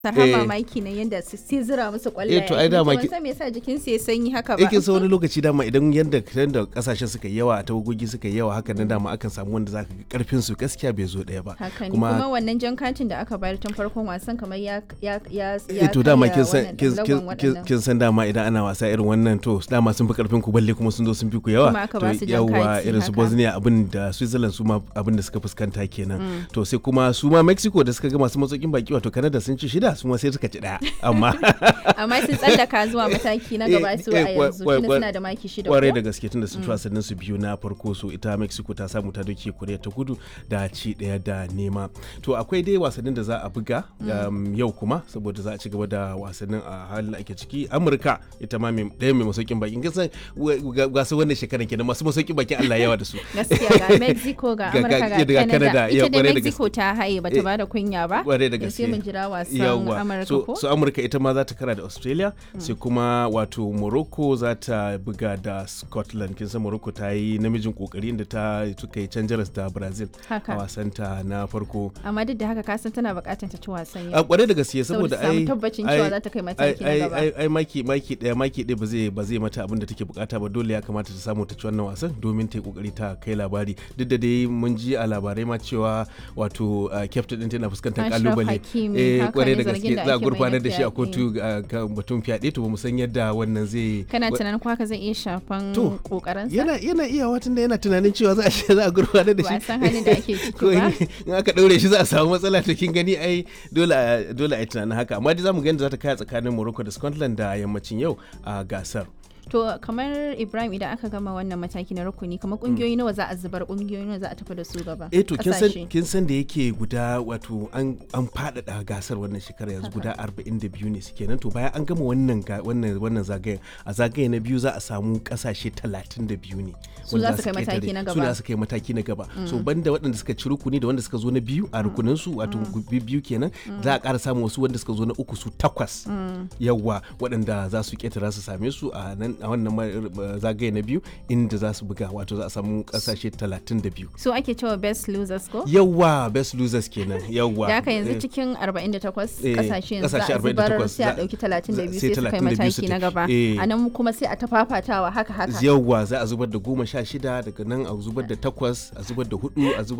har Eh. mamaki ne yadda su sai zira musu kwallaye Eh, to ai dama ki- ban san me yasa jikin su ya sanyi haka ba yake sa wani lokaci dama idan yadda yadda kasashen suka yi yawa tawagogi suka yi yawa haka nan dama akan samu wanda zaka ga karfin su gaskiya bai zo daya ba haka ne kuma wannan jan katin da aka bayar tun farkon wasan kamar ya ya ya eh to dama kin san wannan kin- lagon kin- kin- waɗannan. kin san dama idan ana wasa irin wannan to dama sun fi karfin ku balle kuma sun zo sun fi ku yawa Kuma aka to ba su jan yawa kati irin su haka. Bosnia abin da Switzerland su ma abin da suka fuskanta kenan to sai kuma su ma Mexico da suka ga masu matsokin baki wato Canada sun ci shida su ma sai suka ci daya amma amma sun tsallaka zuwa mataki na gaba su a Eh, eh, kwa- yanzu kwa- tunda kwa- suna da maki shida kwarai ko da gaske tunda sun ci wasannin su biyu na farko so ita mexico ta samu ta doke korea ta kudu da ci daya da nema to akwai dai wasannin da za a buga um, yau kuma saboda za a ci gaba da wasannin a halin da ake ciki amurka ita ma mai ɗaya mai masaukin bakin kisan gasa wannan shekaran kenan masu masaukin bakin allah yawa da su gaskiya ga mexico ga Ga- amurka ga- ga ga canada Canada, ita yau, da kwarai da mexico ta haye bata Eh, bada kunya ba kwarai da sai gaske mun jira wasan Yawwa. amurka so, ko so amurka ita ma za ta kara da australia sai kuma wato morocco za ta buga da scotland kin san morocco ta yi namijin kokari inda ta suka yi can jaras da brazil Haka. a wasanta na farko amma duk da haka kasan tana bukatar ta ci wasan a yau kwarai da gaske Saboda saboda samu ai tabbacin ai- cewa za ta kai mataki na ai- gaba. ai- ai maki maki daya maki daya ba zai ba zai mata abin da take bukata ba dole ya kamata ta samu ta ci wannan wasan domin ta yi kokari ta kai labari duk da dai mun ji a labarai ma cewa wato uh, captain din tana fuskantar Ashraf kalubale Hakimi, haka kwarai ne da zargin gaske da za a ake mai gurfanar na da shi a fyaɗe. kotu uh, kan batun fyaɗe to ba mu san yadda wannan zai kana wa- tunanin ko haka zai iya shafan To, kokarinsa yana yana iya watan da yana tunanin cewa za a ce za a gurfanar da ba shi a san halin da ake ciki ko ba in in aka daure shi za a samu matsala to kin gani ai dole a- dole a yi tunanin haka amma dai zamu ga yadda za ta kaya tsakanin Morocco da Scotland da yammacin yau a gasar to kamar ibrahim idan aka gama wannan mataki na rukuni kamar kungiyoyi nawa za a zubar kungiyoyi nawa za a tafi da su gaba eh to kin san Ƙasashe. kin san da yake guda wato an an faɗaɗa gasar wannan shekara yanzu guda 42 ne suke nan to bayan an gama wannan ga- wannan wannan zagayen a zagaye na biyu za a samu kasashe 32 ne Su wanda za su kai ƙetare. mataki na su gaba. za su kai mataki na gaba so banda waɗanda suka ci rukuni da wanda suka zo na biyu a rukunin su wato bi- biyu kenan za a ƙara samun wasu wanda suka zo na uku su takwas yawa waɗanda za su ƙetara su same su a nan a wannan ma- zagaye na biyu inda za su buga wato za a samu kasashe 32 su ake cewa best losers ko yawa best losers kenan yawa da haka yanzu Eh, cikin 48 Eh, kasashe yanzu za kasashe a zubar 48 sai a za- dauki 32 sai sai su kai 32 su mataki na tafi. gaba Eh. a nan kuma sai a ta fafatawa haka haka yawa za a zubar da goma sha shida daga nan a zubar da takwas a zubar da hudu a zubar